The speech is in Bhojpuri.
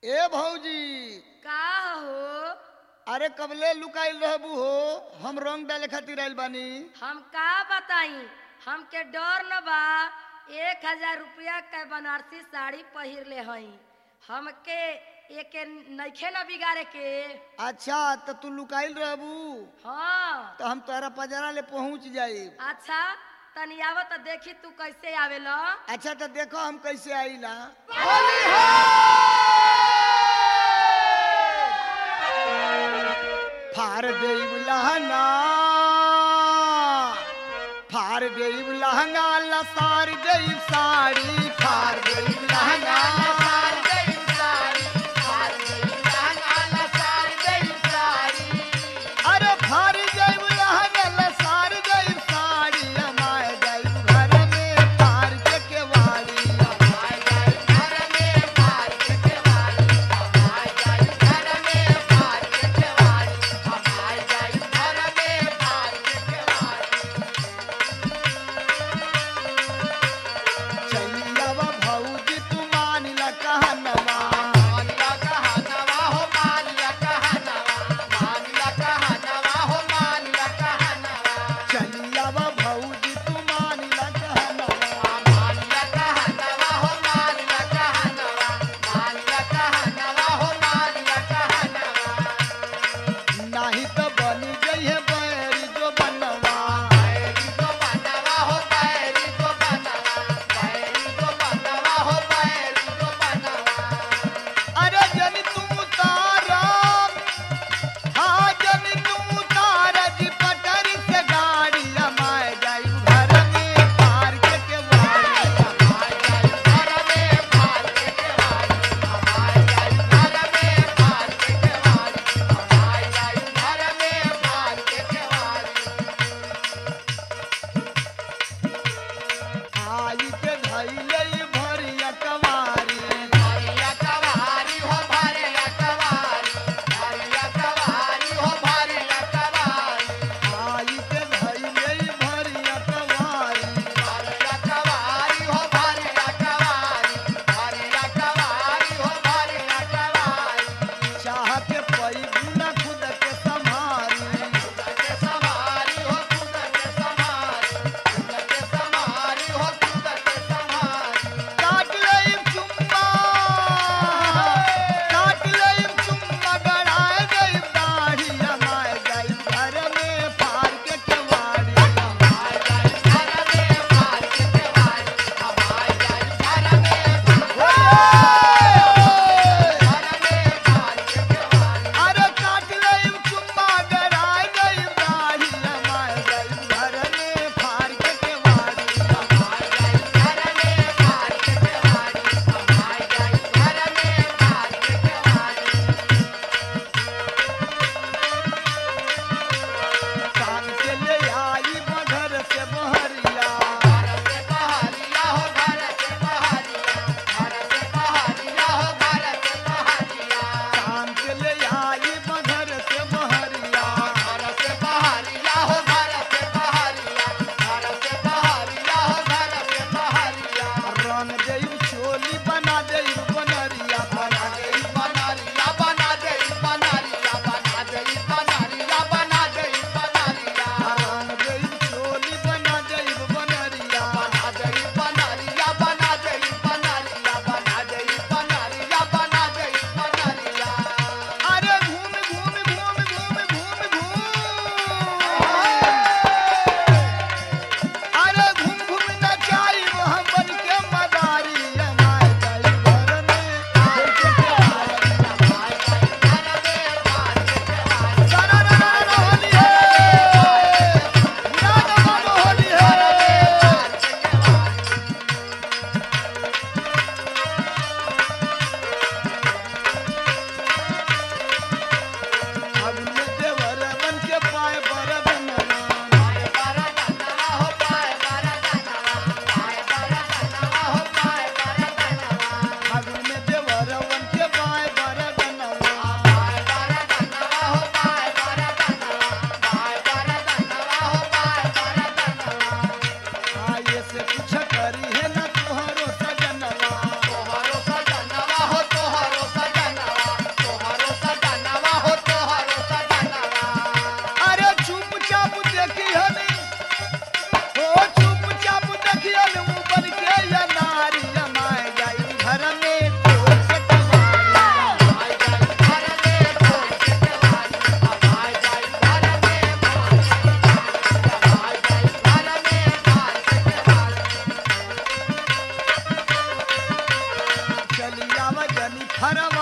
ए भौजी का हो अरे कबले लुकाइल रहबू हो हम रंग डाले खातिर आइल बानी हम का बताई हमके डर न बा एक हजार रुपया के बनारसी साड़ी पहिर ले हई हमके एके नइखे न बिगाड़े के अच्छा तो तू लुकाइल रहबू हाँ तो हम तोहरा पजरा ले पहुंच जाई अच्छा तनी आव त देखी तू कैसे आवेला अच्छा तो देखो हम कैसे आईला फार देव लहंगा फार देव लहंगा लसार देव साड़ी फार देव लहंगा लसार देव साड़ी फार देव लहंगा लसार देव साड़ी अरे फार देव लहंगा लसार देव साड़ी हमारे देव घर में फार के केवाड़ी हमारे देव घर में फार के केवाड़ी हमारे देव घर में फार के केवाड़ी हमारे देव घर में फार के केवाड़ी चलियावा भौजी हरवा